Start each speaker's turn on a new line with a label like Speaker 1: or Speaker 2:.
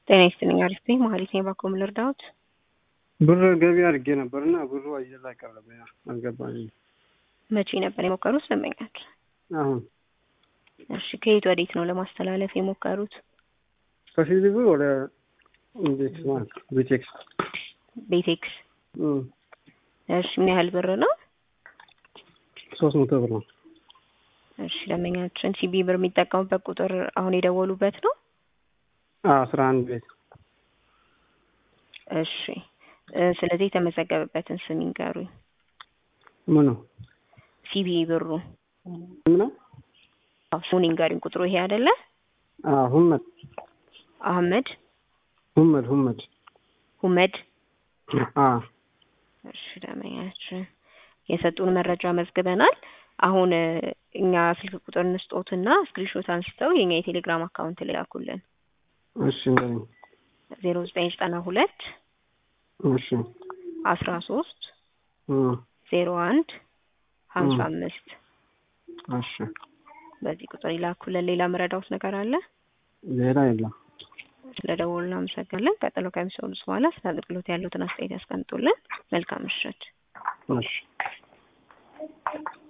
Speaker 1: ጤና ይስጥልኝ። አሪፍ ነኝ። መሀሌት ነኝ። ባኮም ልርዳዎት?
Speaker 2: ብር ገቢ አድርጌ ነበር እና ብሩ አየር ላይ ቀረበ። አልገባኝም።
Speaker 1: መቼ ነበር የሞከሩት ደንበኛችን?
Speaker 2: አሁን
Speaker 1: እሺ፣ ከየት ወዴት ነው ለማስተላለፍ የሞከሩት?
Speaker 2: ከፊት ብር ወደ ቤቴክስ ማለት ቤቴክስ
Speaker 1: ቤቴክስ። እሺ፣ ምን ያህል ብር ነው?
Speaker 2: ሶስት መቶ ብር ነው።
Speaker 1: እሺ፣ ደንበኛችን ሲቢ ብር የሚጠቀሙበት ቁጥር አሁን የደወሉበት ነው?
Speaker 2: አስራ አንድ ቤት
Speaker 1: እሺ እ ስለዚህ የተመዘገበበትን ስም ይንገሩኝ።
Speaker 2: ምኑ
Speaker 1: ሲቢ ብሩ
Speaker 2: ምነው?
Speaker 1: አዎ፣ ስሙን ይንገሩኝ። ቁጥሩ ይሄ አይደለ?
Speaker 2: ሁመድ
Speaker 1: አህመድ
Speaker 2: ሁመድ ሁመድ
Speaker 1: ሁመድ።
Speaker 2: አ
Speaker 1: እሺ ደንበኛችን የሰጡን መረጃ መዝግበናል። አሁን እ እኛ ስልክ ቁጥር እንስጦትና ስክሪንሾት አንስተው የኛ የቴሌግራም አካውንት ላይ ላኩልን።
Speaker 2: እሺ እንግዲህ
Speaker 1: ዜሮ ዘጠኝ ዘጠና ሁለት
Speaker 2: እሺ
Speaker 1: አስራ ሶስት
Speaker 2: እ
Speaker 1: ዜሮ አንድ ሀምሳ አምስት
Speaker 2: እሺ
Speaker 1: በዚህ ቁጥር ይላኩልን። ሌላ መረዳውት ነገር አለ?
Speaker 2: ሌላ የለም።
Speaker 1: ስለደወሉ እናመሰግናለን። ቀጥሎ ከሚሰሙት በኋላ ስለ አገልግሎት ያሉትን አስተያየት ያስቀምጡልን። መልካም ምሽት።
Speaker 2: እሺ